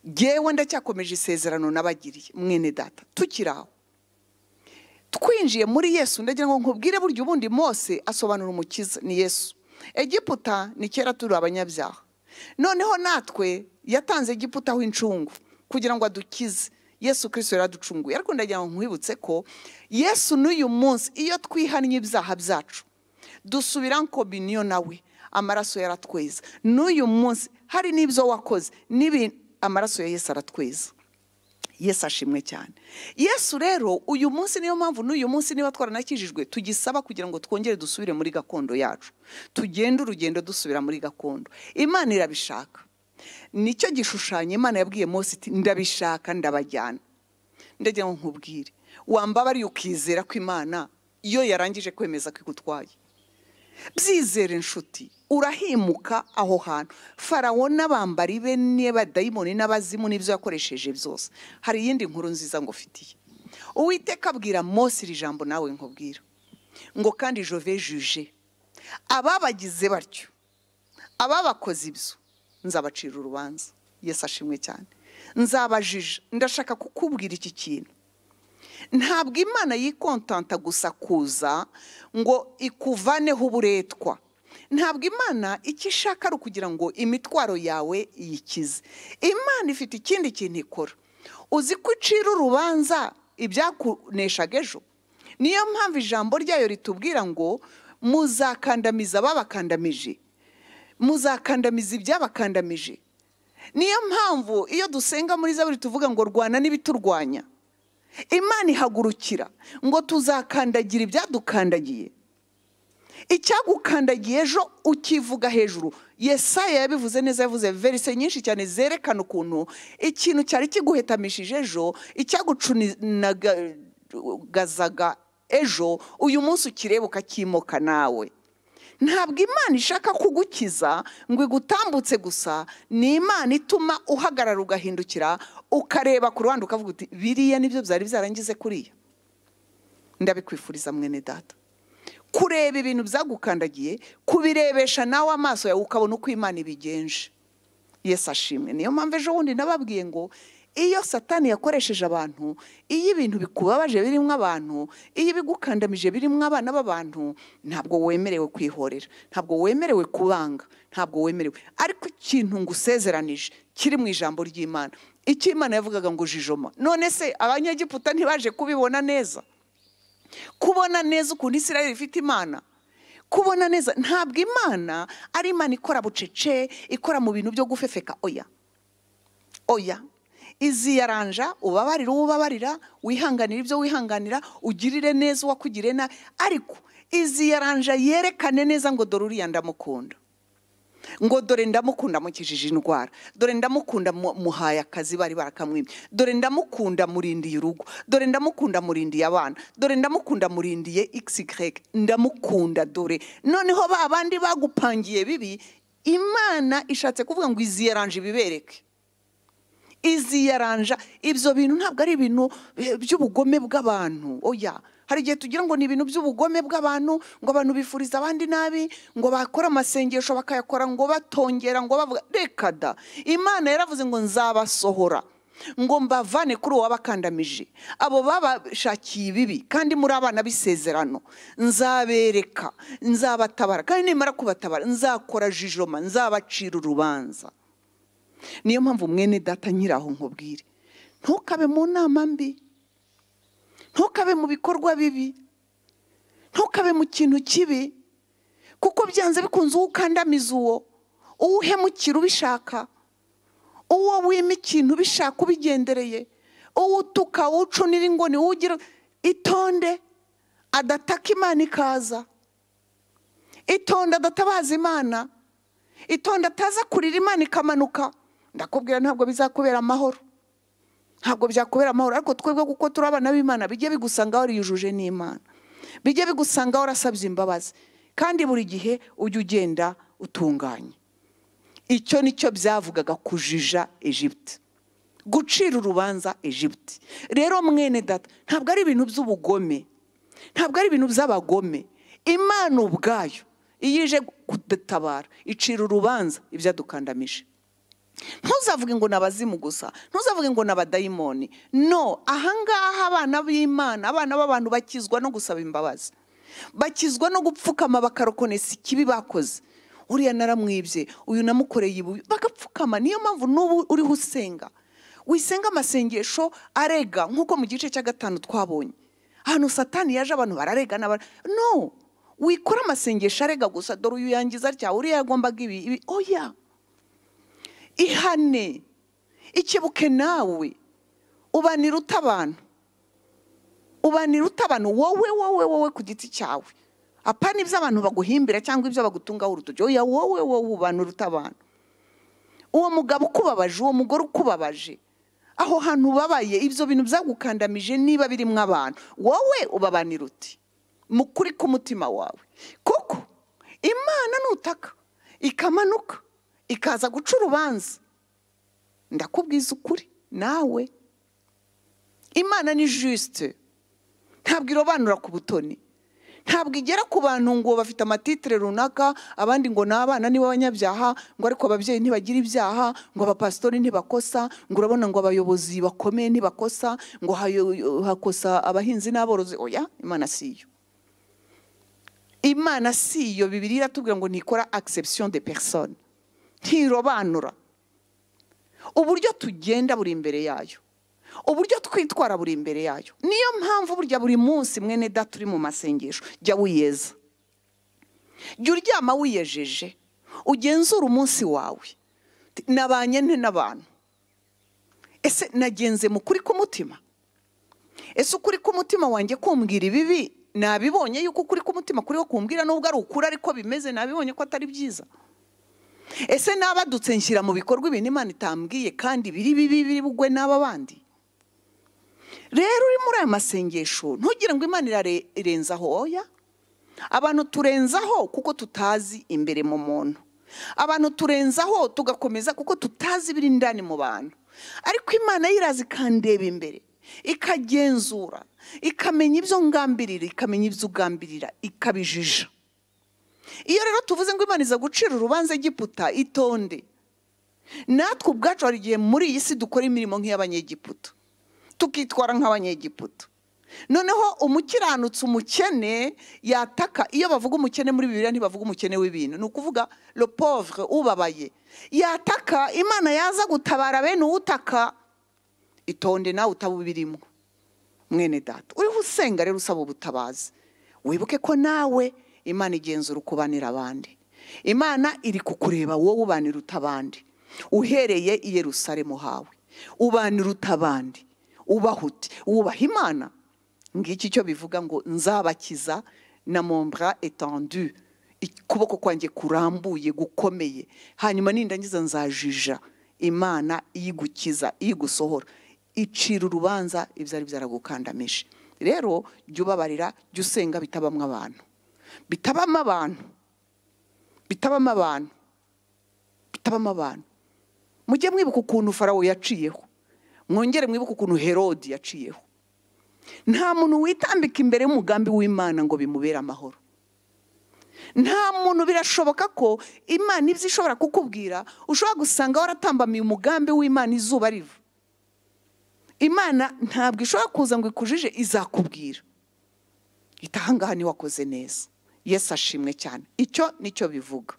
ngewe ndacyakomeje isezerano nabagiriye mwene data tukiri aho twinjiye muri yesu ndagira ngo nkubwire burya ubundi mose asobanura umukiza ni yesu egiputa ni kera turi abanyabyaha noneho natwe yatanze egiputa aho incungu kugira ngo adukize yesu kirisito yaraducunguye ariko ndagira ngo nkwibutse ko yesu n'uyu munsi iyo twihannye ibyaha byacu dusubira kominiyo nawe amaraso yaratweza n'uyu munsi hari n'ibyo wakoze n'ibintu amaraso ya yesu aratweza yesu ashimwe cyane yesu rero uyu munsi niyo mpamvu n'uyu munsi niba twaranakijijwe tugisaba kugira ngo twongere dusubire muri gakondo yacu tugende urugendo dusubira muri gakondo imana irabishaka nicyo gishushanyo imana yabwiye Mose iti ndabishaka ndabajyana ndagira ngo nkubwire wambabariye ukizera ko imana iyo yarangije kwemeza ko igutwaye byizere inshuti urahimuka aho hantu farawo n'abambari be n'abadayimoni n'abazimu n'ibyo yakoresheje byose hari iyindi nkuru nziza ngufitiye uwiteka abwira Mose iri jambo nawe nkubwira ngo kandi jove juje ababagize batyo ababakoze ibyo nzabacira urubanza yesu ashimwe cyane nzabajije ndashaka kukubwira iki kintu ntabwo imana yikontanta gusa kuza ngo ikuvaneho uburetwa ntabwo imana icyo ishaka ari ukugira ngo imitwaro yawe iyikize imana ifite ikindi kintu ikora uzi ko icira urubanza ibyakuneshaga ejo niyo mpamvu ijambo ryayo ritubwira ngo muzakandamiza ababakandamije muzakandamiza ibyabakandamije niyo mpamvu iyo dusenga muri zaburi tuvuga ngo rwana n'ibiturwanya imana ihagurukira ngo tuzakandagira ibyadukandagiye icyagukandagiye ejo ukivuga hejuru yesaya yabivuze neza yavuze verise nyinshi cyane zerekana ukuntu ikintu cyari kiguhetamishije ejo icyagucunagazaga ejo uyu munsi ukireba ukakimoka nawe ntabwo imana ishaka kugukiza ngo igutambutse gusa ni imana ituma uhagarara ugahindukira ukareba ku ruhande ukavuga uti biriya nibyo byari byarangize kuriya ndabikwifuriza mwene data kureba ibintu byagukandagiye kubirebesha nawe amaso yawe ukabona uko imana ibigenje yesu ashimwe niyo mpamvu ejo bundi nababwiye ngo iyo satani yakoresheje abantu iyo ibintu bikubabaje birimo abantu iyo ibigukandamije birimo abana b'abantu ntabwo wemerewe kwihorera ntabwo wemerewe kubanga ntabwo wemerewe ariko ikintu ngusezeranije kiri mu ijambo ry'imana icyo imana yavugaga ngo jijoma none se abanyegiputa ntibaje kubibona neza kubona neza ukuntu isirayeli ifite imana kubona neza ntabwo imana ari imana ikora bucece ikora mu bintu byo gufefeka oya oya iziyaranja ubabarire uwo ubabarira wihanganire ibyo wihanganira ugirire neza uwakugiriye nabi ariko iziyaranja yerekane neza ngo dore uriya ndamukunda ngo dore ndamukunda mukijije indwara dore ndamukunda mu- muhaye akazi bari barakamwimye dore ndamukunda murindiye urugo dore ndamukunda murindiye abana dore ndamukunda murindiye xy ndamukunda dore noneho ba bandi bagupangiye bibi imana ishatse kuvuga ngo iziyaranje ibibereke iziyaranja ibyo bintu ntabwo ari ibintu eh, by'ubugome bw'abantu oya hari igihe tugira ngo ni ibintu by'ubugome bw'abantu ngo abantu bifuriza abandi nabi ngo bakora amasengesho bakayakora ngo batongera ngo bavuga reka da imana yaravuze ngo nzabasohora ngo mbavane kuri uwo wabakandamije abo babashakiye ibibi kandi muri abana b'isezerano nzabereka nzabatabara kandi nimara kubatabara nzakora jijoma nzabacira urubanza niyo mpamvu mwene data nkiri aho nkubwire ntukabe mu nama mbi ntukabe mu bikorwa bibi ntukabe mu kintu kibi kuko byanze bikunze uwo ukandamiza uwo uwo uhemukira ubishaka uwo wima ikintu ubishaka ubigendereye uwo utuka uwo ucunira ingoni uwo ugira itonde adataka imana ikaza itonde adatabaza imana itonde ataza kurira imana ikamanuka ndakubwira ntabwo bizakubera amahoro ntabwo byakubera amahoro ariko twebwe kuko turi abana b'imana bijye bigusanga wariyujuje n'imana bijye bigusanga warasabye imbabazi kandi buri gihe ujye ugenda utunganye icyo nicyo byavugaga kujija egiputi gucira urubanza egiputi rero mwene data ntabwo ari ibintu by'ubugome ntabwo ari ibintu by'abagome imana ubwayo iyo ije kudutabara icira urubanza ibyadukandamije ntuzavuge ngo ni abazimu gusa ntuzavuge ngo ni abadayimoni no ahangaha abana b'imana abana b'abantu bakizwa no gusaba imbabazi bakizwa no gupfukama bakarokonesa ikibi bakoze uriya naramwibye uyu namukoreye ibuye bagapfukama niyo mpamvu n'ubu uriho usenga wisenga amasengesho arega nk'uko mu gice cya gatanu twabonye ahantu satani yaje abantu bararegana bara- no wikora amasengesho arega gusa dore uyu yangiza atya uriya yagombaga ibi ibi oya ihane ikebuke nawe ubanira uta abantu ubanira uta abantu wowe wowe wowe ku giti cyawe apana ibyo abantu baguhimbira cyangwa ibyo bagutungaho urutoki oya wowe wowe ubanira uta abantu uwo mugabo ukubabaje uwo mugore ukubabaje aho hantu ubabaye ibyo bintu byagukandamije niba birimo abantu wowe ubabanira uti mu kuri k'umutima wawe kuko imana nutaka ikamanuka ikaza guca urubanza ndakubwiza ukuri nawe imana ni jisite ntabwo irobanura ku butoni ntabwo igera ku bantu ngo bafite amatitire runaka abandi ngo ni abana nibo banyabyaha ngo ariko ababyeyi ntibagira ibyaha ngo abapasitori ntibakosa ngo urabona ngo abayobozi bakomeye ntibakosa ngo hayo- hakosa abahinzi n'aborozi oya imana si iyo imana si iyo bibiri iratubwira ngo ntikora acception de personne ntirobanura uburyo tugenda buri imbere yayo uburyo twitwara buri imbere yayo niyo mpamvu burya buri munsi mwene da turi mu masengesho jya wiyeza jya uryama wiyejeje ugenzura umunsi wawe Ti- nabanye nte n'abantu ese nagenze mu kuri k'umutima ese ukuri k'umutima wanjye kumbwira ibibi nabibonye yuko ukuri k'umutima kuriho kumbwira nubwo ari ukuri ariko bimeze nabibonye ko atari byiza ese nabadutse nshyira mu bikorwa ibintu imana itambwiye kandi biri bibi biri bugwe n'aba bandi rero uri muri aya masengesho ntugire ngo imana irarenzaho oya abantu turenzaho kuko tutazi imbere mu muntu abantu turenzaho tugakomeza kuko tutazi ibiri indani mu bantu ariko imana yo iraza ikandeba imbere ikagenzura ikamenya ibyo ngambirira ikamenya ibyo ugambirira ikabijija iyo rero tuvuze ngo imana iza gucira urubanza egiputa itonde natwe ubwacu hari igihe muri iyi si dukora imirimo nk'iy'abanyegiputa tukitwara nk'abanyegiputa noneho umukiranutsi umukene yataka iyo bavuga umukene muri bibiliya ntibavuga umukene w'ibintu ni ukuvuga le pauvre ubabaye yataka imana yaza gutabara bene uwutaka itonde nawe utaba ubirimo mwene data uriho usenga rero usaba ubutabazi wibuke ko nawe imana igenzura uko ubanira abandi imana iri kukureba wowe ubanira uta abandi uhereye i yerusalemu hawe ubanira uta abandi ubaha uti wubaha imana ngiki icyo bivuga ngo nzabakiza na mombra etendu ukuboko kwanjye kurambuye gukomeye hanyuma nindangiza nzajija imana igukiza igusohora icira urubanza ibyari byaragukandamije rero jya ubabarira jya usenga bitabamo abantu bitabamo abantu bitabamo abantu bitabamo abantu mujye mwibuka ukuntu farawo yaciyeho mwongere mwibuke ukuntu herodi yaciyeho nta muntu witambika imbere y'umugambi w'imana ngo bimubere amahoro nta muntu birashoboka ko imana ibyo ishobora kukubwira ushobora gusanga waratambamiye umugambi w'imana izuba riva imana ntabwo ishobora kuza ngo ikujije izakubwira itahangaha niwe wakoze neza yesu ashimwe cyane icyo nicyo bivuga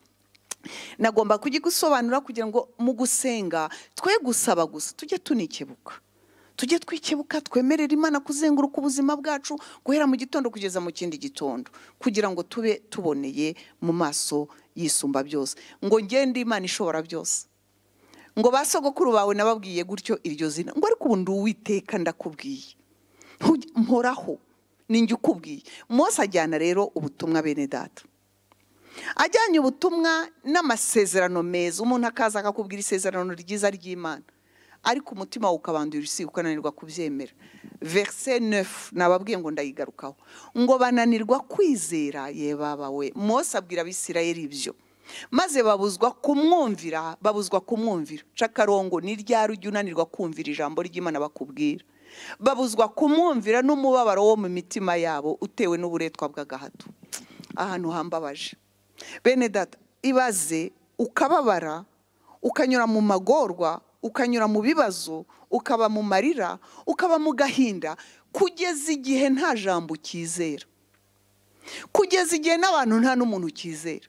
nagomba kujya gusobanura kugira ngo mu gusenga twe gusaba gusa tujye tunikebuka tujye twikebuka twemerera imana kuzenguruka ubuzima bwacu guhera mu gitondo kugeza mu kindi gitondo kugira ngo tube tuboneye mu maso yisumba byose ngo ngende imana ishobora byose ngo ba sogokuru bawe nababwiye gutyo iryo zina ngo ariko ubu ndi uwiteka ndakubwiye Ntujye- mporaho ni njye ukubwiye mose ajyana rero ubutumwa bene data ajyanye ubutumwa n'amasezerano meza umuntu akaza akakubwira isezerano ryiza ry'imana ariko umutima wawe ukabandura isi ukananirwa kubyemera verise nefu nababwiye ngo ndayigarukaho ngo bananirwa kwizera ye babawe mose abwira abisirayeli ibyo maze babuzwa kumwumvira babuzwa kumwumvira cakarongo ni ryari ujya unanirwa kumvira ijambo ry'imana bakubwira babuzwa kumwumvira n'umubabaro wo mu mitima yabo utewe n'uburetwa bw'agahato ahantu hambabaje bene data ibaze ukababara ukanyura mu magorwa ukanyura mu bibazo ukaba mu marira ukaba mu gahinda kugeza igihe nta jambo ukizera kugeza igihe n'abantu nta n'umuntu ukizera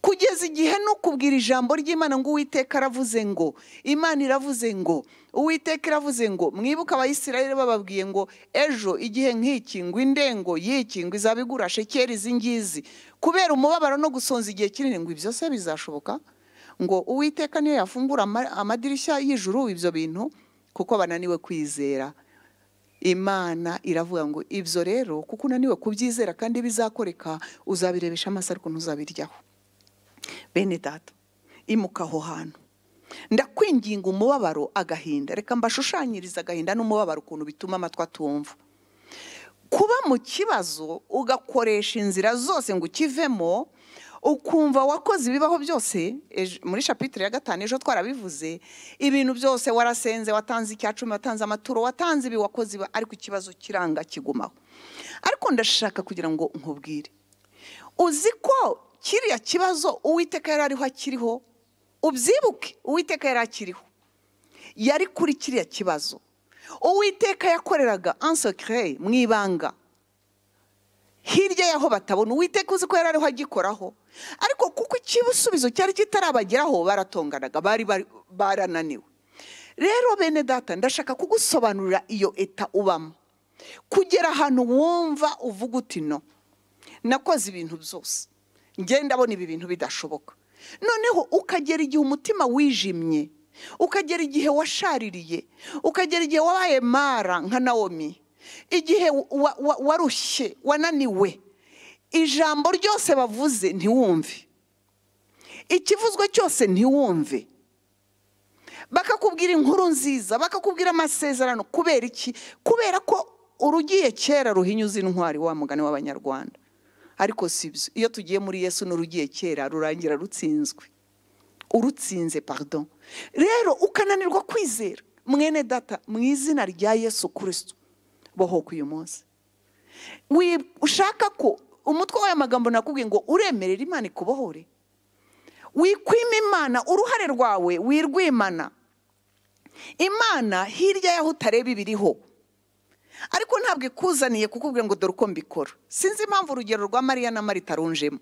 kugeza igihe nukubwira ijambo ry'imana ngo uwiteka aravuze ngo imana iravuze ngo uwiteka iravuze ngo mwibuke abayisirayeli bababwiye ngo ejo igihe nk'iki ngo indengo y'iki ngo izaba igura shekeri izi ngizi kubera umubabaro no gusonza igihe kinini ngo ibyo se bizashoboka ngo uwiteka niyo yafungura ama- amadirishya y'ijuru ibyo bintu kuko bananiwe kwizera imana iravuga ngo ibyo rero kuko unaniwe kubyizera kandi bizakoreka uzabirebesha amaso ariko ntuzabiryaho bene data imuka aho hantu ndakwinginga umubabaro agahinda reka mbashushanyirize agahinda n'umubabaro ukuntu bituma amatwi atumva kuba mu kibazo ugakoresha inzira zose ngo ukivemo ukumva wakoze ibibaho byose ejo- muri shapitire ya gatanu ejo twarabivuze ibintu byose warasenze watanze icya cumi watanze amaturo watanze ibi wakoze ibi ariko ikibazo kiranga kigumaho ariko ndashaka kugira ngo nkubwire uzi ko kiriya kibazo uwiteka yari ariho akiriho ubyibuke uwiteka yari akiriho yari kuri kiriya kibazo uwiteka yakoreraga ansekireye mu ibanga hirya y'aho batabona uwiteka uzi ko yari ariho agikoraho ariko kuko ikibisubizo cyari kitarabageraho baratonganaga bari bari- barananiwe rero bene data ndashaka kugusobanurira iyo eta ubamo kugera ahantu wumva uvuga uti no nakoze ibintu byose ngenda abona ibi bintu bidashoboka noneho ukagera igihe umutima wijimye ukagera igihe washaririye ukagera igihe wabaye mara nka nawomi igihe wa- wa- warushye wananiwe ijambo ryose bavuze ntiwumve ikivuzwe cyose ntiwumve bakakubwira inkuru nziza bakakubwira amasezerano kubera iki kubera ko urugiye kera ruhinyuza intwari wa mugani w'abanyarwanda ariko si byo iyo tugiye muri yesu n'urugiye kera rurangira rutsinzwe urutsinze pardon rero ukananirwa kwizera mwene data mu izina rya yesu kirisito bohoka uyu munsi Wi- ushaka ko umutwe w'aya magambo nakubwiye ngo uremerera imana ikubohore wikwima imana uruhare rwawe wirwimana imana hirya y'aho utareba ibiriho ariko ntabwo ikuzaniye kukubwira ngo dore uko mbikora sinzi impamvu urugero rwa mariya na marita runjemo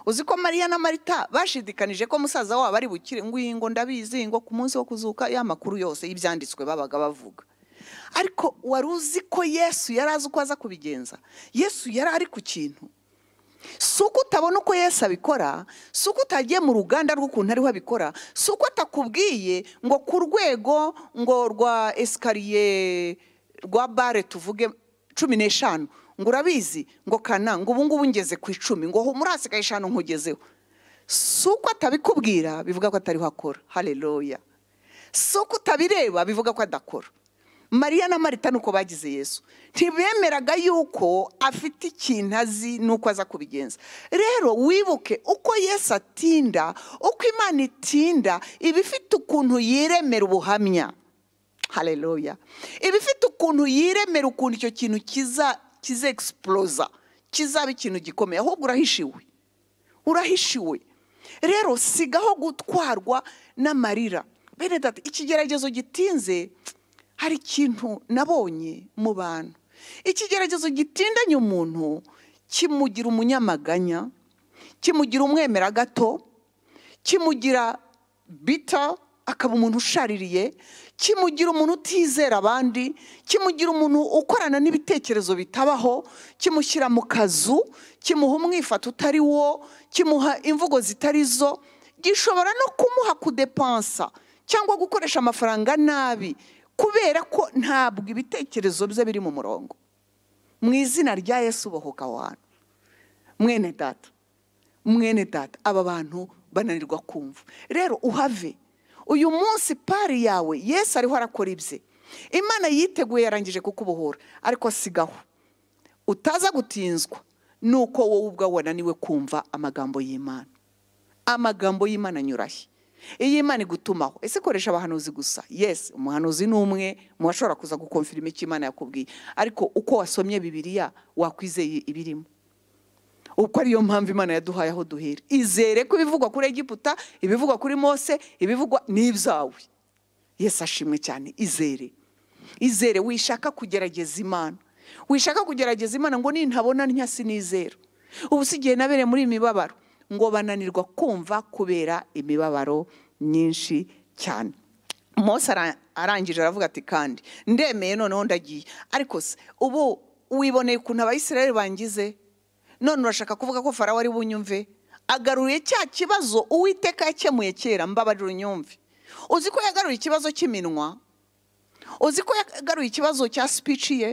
uzi ko mariya na marita bashidikanije ko musaza wabo ari bukire ngo iyi ngo ndabizi ngo ku munsi wo kuzuka ya makuru yose y'ibyanditswe babaga bavuga ariko wari uzi ko yesu yari azi uko aza kubigenza yesu yari ari ku kintu si uko utabona uko yesu abikora si uko utagiye mu ruganda rw'ukuntu ariho abikora si uko atakubwiye ngo ku rwego ngo rwa esikariye rwa bare tuvuge cumi n'eshanu ngo urabizi ngo kana ngo ubu ngubu ngeze ku icumi ngo humura hasigaye eshanu nkugezeho si uko atabikubwira bivuga ko atariho akora hareruya si uko utabireba bivuga ko adakora mariya na marita ni uko bagize yesu ntibemeraga yuko afite ikintu azi n'uko aza kubigenza rero wibuke uko yesu atinda uko imana itinda iba ifite ukuntu yiremera ubuhamya hareruya iba ifite ukuntu yiremera ukuntu icyo kintu kiza kizegisipuroza kizaba ikintu gikomeye ahubwo urahishiwe urahishiwe rero sigaho gutwarwa n'amarira bene data ikigeragezo gitinze hari ikintu nabonye mu bantu ikigeragezo gitindanye umuntu kimugira umunyamaganya kimugira umwemera gato kimugira bita akaba umuntu ushaririye kimugira umuntu utizera abandi kimugira umuntu ukorana n'ibitekerezo bitabaho kimushyira mu kazu kimuha umwifato utari wo kimuha imvugo zitari zo gishobora no kumuha kudepansa cyangwa gukoresha amafaranga nabi kubera ko ntabwo ibitekerezo bye biri mu murongo mu izina rya yesu bohoka aho hantu mwene data mwene data aba bantu bananirwa kumva rero uhave uyu munsi pari yawe yesu ariho arakora ibye imana yiteguye yarangije kukubohora ariko sigaho utaza gutinzwa ni uko wowe ubwawe wananiwe kumva amagambo y'imana amagambo y'imana anyuranye iyi mana igutumaho ese ikoresha abahanuzi gusa yesi umuhanuzi ni umwe mu bashobora kuza gukomfirima icyo imana yakubwiye ariko uko wasomye bibiriya wakwizeye ibirimo uko ariyo mpamvu imana yaduhaye aho duhera izere ko ibivugwa kuri egiputa ibivugwa kuri mose ibivugwa ni ibyawe yesi ashimwe cyane izere izere wishaka kugerageza imana wishaka kugerageza imana ngo nintabona ntyasi nizera ubu si igihe nabereye muri imibabaro ngo bananirwa kumva kubera imibabaro myinshi cyane mose arangije aravuga ati kandi ndemeye noneho ndagiye ariko se ubu wiboneye ukuntu abayisirayeli bangize none urashaka kuvuga ko farawo ari bunyumve agaruye cya kibazo uwiteka yakemuye kera mbabarira unyumve uzi ko yagaruye ikibazo cy'iminwa uzi ko yagaruye ikibazo cya sipici ye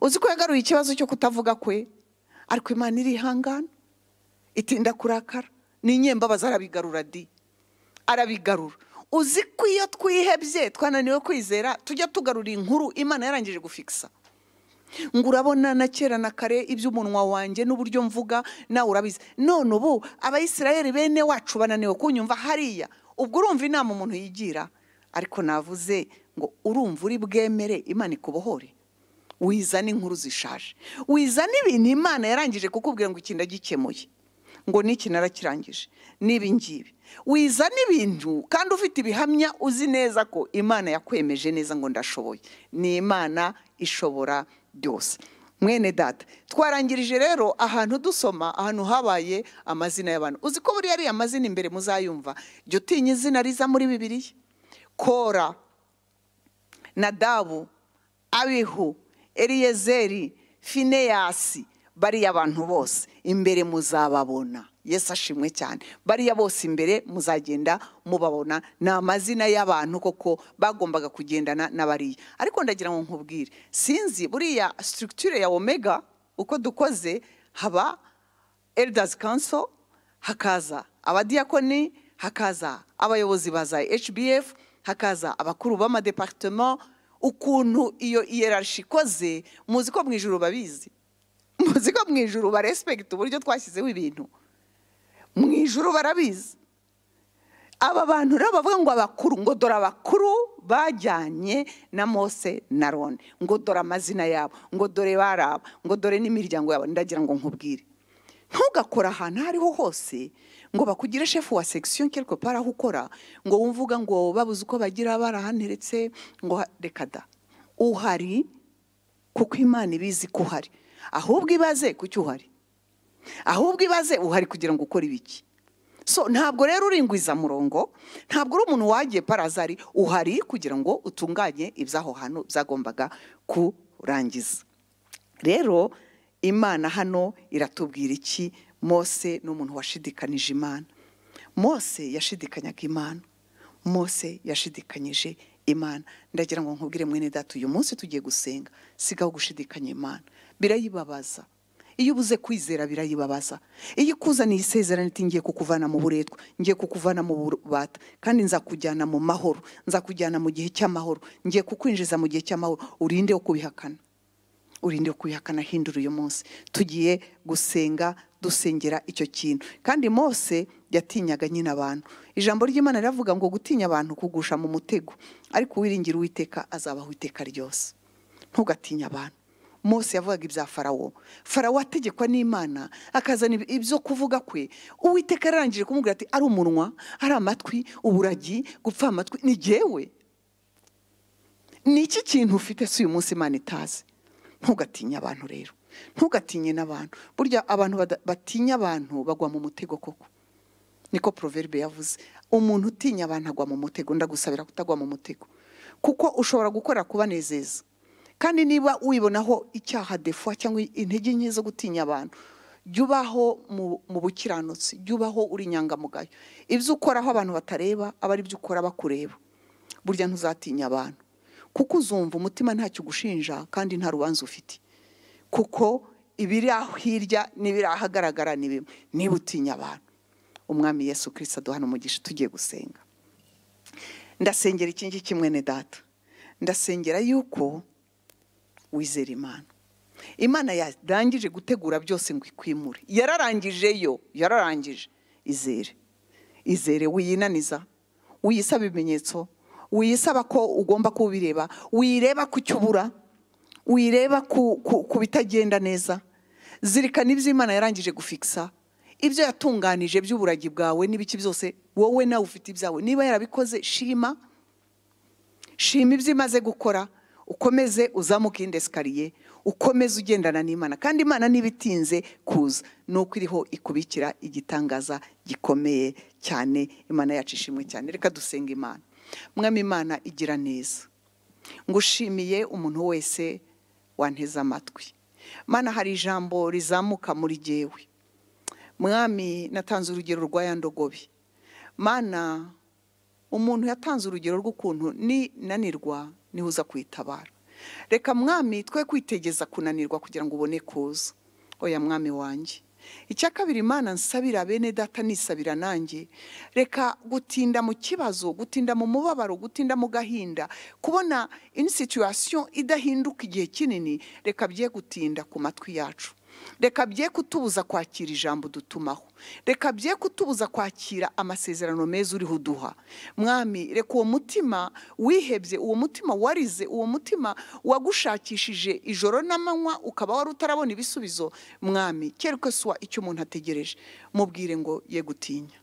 uzi ko yagaruye ikibazo cyo kutavuga kwe ariko imana irihangana itinda kurakara n'inyembabazi arabigarura di arabigarura uzi ko iyo twihebye twananiwe kwizera tujya tugarura inkuru imana yarangije gufikisa ngo urabona na kera na kare iby'umunwa wanjye n'uburyo mvuga nawe urabizi none ubu abayisirayeli bene wacu bananiwe kunyumva hariya ubwo urumva inama umuntu yigira ariko navuze ngo urumva uri bwemere imana ikubohore wizane inkuru zishaje wizane ibintu imana yarangije kukubwira ngo iki ndagikemuye ngo n'iki narakirangije n'ibi ngibi wizane ibintu kandi ufite ibihamya uzi neza ko imana yakwemeje neza ngo ndashoboye ni imana ishobora byose mwene data twarangirije rero ahantu dusoma ahantu habaye amazina y'abantu uzi ko buriya ariya mazina imbere muzayumva jya utinya izina riza muri bibiriya kora nadabu abihu eriyezeri fineyasi bariya abantu bose imbere muzababona yesu ashimwe cyane bariya bose imbere muzagenda mubabona ni amazina y'abantu koko bagombaga kugendana n'abariya ariko ndagira ngo nkubwire sinzi buriya structure ya omega uko dukoze haba elders council hakaza abadiyakoni hakaza abayobozi ba za hbf hakaza abakuru b'amadepartement ukuntu iyo iyerarshi ikoze muzi ko mu ijoro babizi muzi ko mu ijoro barespekita uburyo twashyizeho ibintu mu ijoro barabizi aba bantu rero bavuga ngo abakuru ngo dore abakuru bajyanye na mose na roni ngo dore amazina yabo ngo dore baraba ngo dore n'imiryango yabo ndagira ngo nkubwire ntugakore ahantu aho ariho hose ngo bakugire shefu wa sekisiyo kereko pari aho ukora ngo wumvuga ngo babuze uko bagira barahaneretse ngo reka da uhari kuko imana ibizi ko uhari ahubwo ibaze ku cyo uhari ahubwo ibaze uhari kugira ngo ukore ibiki so ntabwo rero uri ingwizamurongo ntabwo uri umuntu wagiye parazari uhari kugira ngo utunganye iby'aho hantu byagombaga kurangiza rero imana hano iratubwira iki mose ni umuntu washidikanije imana mose yashidikanyaga imana mose yashidikanyije imana ndagira ngo nkubwire mwene data uyu munsi tugiye gusenga sigaho gushidikanya imana birayibabaza iyo ubuze kwizera birayibabaza iyo ikuzaniye isezerano iti ngiye kukuvana mu buretwa ngiye kukuvana mu bubata kandi nzakujyana mu mahoro nzakujyana mu gihe cy'amahoro ngiye kukwinjiza mu gihe cy'amahoro urinde wo kubihakana urinde wo kubihakana hindura uyu munsi tugiye gusenga dusengera icyo kintu kandi mose yatinyaga nyine abantu ijambo ry'imana riravuga ngo gutinya abantu kugusha mu mutego ariko uwiringira uwiteka azabaho iteka ryose ntugatinye abantu mose yavugaga ibya farawo farawo ategekwa n'imana akazana ibyo kuvuga kwe uwiteka yarangije kumubwira ati ari umunwa ari amatwi uburagi gupfa amatwi ni ngewe ni iki kintu ufite si uyu munsi imana itazi ntugatinye abantu rero ntugatinye n'abantu burya abantu batinya abantu bagwa mu mutego koko niko poroverbe yavuze umuntu utinya abantu agwa mu mutego ndagusabira kutagwa mu mutego kuko ushobora gukora kubanezeza kandi niba wibonaho icyaha defuwa cyangwa intege nke zo gutinya abantu jya ubaho mu bukiranutsi jya ubaho uri inyangamugayo ibyo ukoraho abantu batareba aba ari byo ukora bakureba burya ntuzatinya abantu kuko uzumva umutima ntacyo ugushinja kandi nta rubanza ufite kuko ibiri aho hirya n'ibiri ahagaragara ni bimwe niba utinya abantu umwami yesu kirisita aduhana umugisha tugiye gusenga ndasengera iki ngiki mwene data ndasengera yuko wizera imana imana yarangije gutegura byose ngo ikwimure yararangije yo yararangije izere izere wiyinaniza wiyisaba ibimenyetso wiyisaba ko ugomba kubireba wireba ku cyo ubura wireba ku bitagenda neza zirikana ibyo imana yarangije gufikisa ibyo yatunganije by'uburagi bwawe n'ibiki byose wowe nawe ufite ibyawe niba yarabikoze shima shima ibyo imaze gukora ukomeze uzamuka iyindi esikariye ukomeze ugendana n'imana kandi imana ntibitinze kuza ni uko iriho ikubikira igitangaza gikomeye cyane imana yacu ishimwe cyane reka dusenga imana mwami imana igira neza ngushimiye umuntu wese wanteze amatwi mana hari ijambo rizamuka muri jyewe mwami natanze urugero rwa ya ndogobe mana umuntu yatanze urugero rw'ukuntu ninanirwa niho uza kwitabara reka mwami twe kwitegeza kunanirwa kugira ngo ubone kuza oya mwami wanjye icya kabiri imana nsabira bene data nisabira nanjye reka gutinda mu kibazo gutinda mu mubabaro gutinda mu gahinda kubona ini situwasiyo idahinduka igihe kinini reka bye gutinda ku matwi yacu reka bye kutubuza kwakira ijambo dutumaho reka bye kutubuza kwakira amasezerano meza uriho uduha mwami reka uwo mutima wihebye uwo mutima warize uwo mutima wagushakishije ijoro n'amanywa ukaba wari utarabona ibisubizo mwami kereke suwa icyo umuntu ategereje mubwire ngo ye gutinya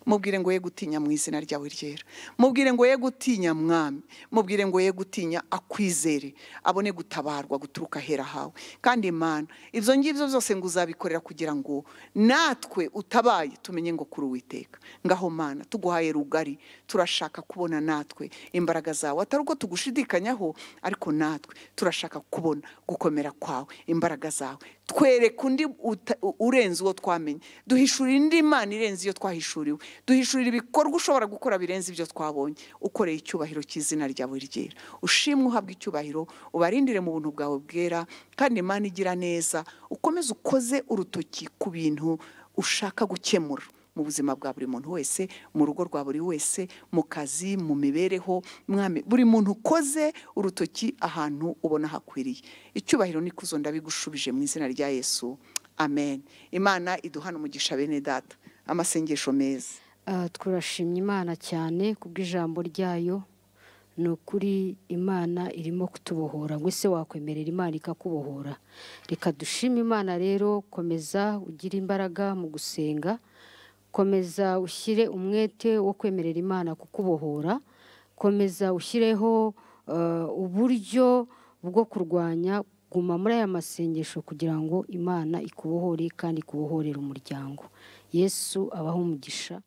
mubwire ngo ye gutinya mu izina ryawe ryera mubwire ngo ye gutinya mwami mubwire ngo ye gutinya akwizere abone gutabarwa guturuka ahera hawe kandi imana ibyo ngibyo byose ngo uzabikorera kugira ngo natwe utabaye tumenye ngo kuri uwiteka ngaho mana tuguhaye rugari turashaka kubona natwe imbaraga zawe atari uko tugushidikanyaho ariko natwe turashaka kubona gukomera kwawe imbaraga zawe twereka undi urenze uwo twamenye duhishura indi mana irenze iyo twahishuriwe duhishurira ibikorwa ushobora gukora birenze ibyo twabonye ukoreye icyubahiro cy'izina ryawe ryera ushimwe uhabwa icyubahiro ubarindire mu buntu bwawe bwera kandi imana igira neza ukomeze ukoze urutoki ku bintu ushaka gukemura mu buzima bwa buri muntu wese mu rugo rwa buri wese mu kazi mu mibereho mwami buri muntu ukoze urutoki ahantu ubona hakwiriye icyubahiro n'ikuzo ndabigushubije mu izina rya yesu amen imana iduhana umugisha bene data amasengesho meza turashimye imana cyane kubw'ijambo ryayo ni ukuri imana irimo kutubohora ngo ese wakwemerera imana ikakubohora reka dushime imana rero komeza ugire imbaraga mu gusenga komeza ushyire umwete wo kwemerera imana kukubohora komeza ushyireho uburyo bwo kurwanya guma muri aya masengesho kugira ngo imana ikubohore kandi ikubohorere umuryango yesu abaho umugisha